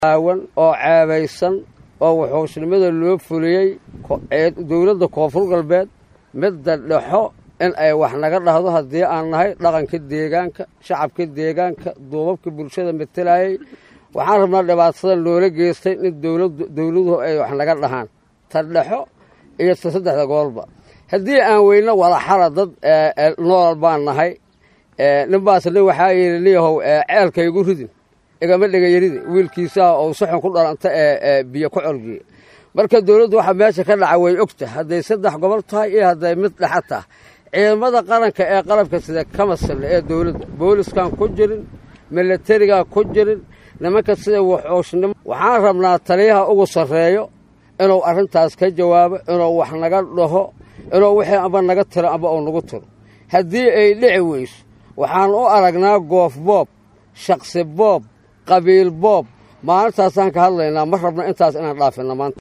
aawan oo ceebaysan oo wuxuusnimada loo fuliyey dowladda koonfur galbeed midda dhexo in ay wax naga dhahdo haddii aan nahay dhaqanka deegaanka shacabka deegaanka duubabka bulshada matelayay waxaan rabnaa dhibaatada loola geystay in dowladuhu ay wax naga dhahaan ta dhexo iyo ta saddexda gobolba haddii aan weyno wadaxala dad nool baan nahay ninbaas nin waxaa yidhi niyahow ceelka igu ridin igama dhegayarida wiilkiisaa ou si xun ku dhalanta ee biyo ku colgiya marka dowladdu waxaa meesha ka dhaca way ogta hadday saddex gobol tahay iyo hadday mid dhexa tahay ciidamada qaranka ee qalabka sida kama sille ee dowladda booliskan ku jirin milatarigaa ku jirin nimanka sida wuxuushnimo waxaan rabnaa taliyaha ugu sarreeyo inuu arrintaas ka jawaabo inuu wax naga dhaho inuu wixii amba naga tiro amba uu nagu tiro haddii ay dhici weyso waxaan u aragnaa goof boob shaksi boob qabiil boob maalintaasaan ka hadlaynaa ma rabno intaas inaan dhaafinna maanta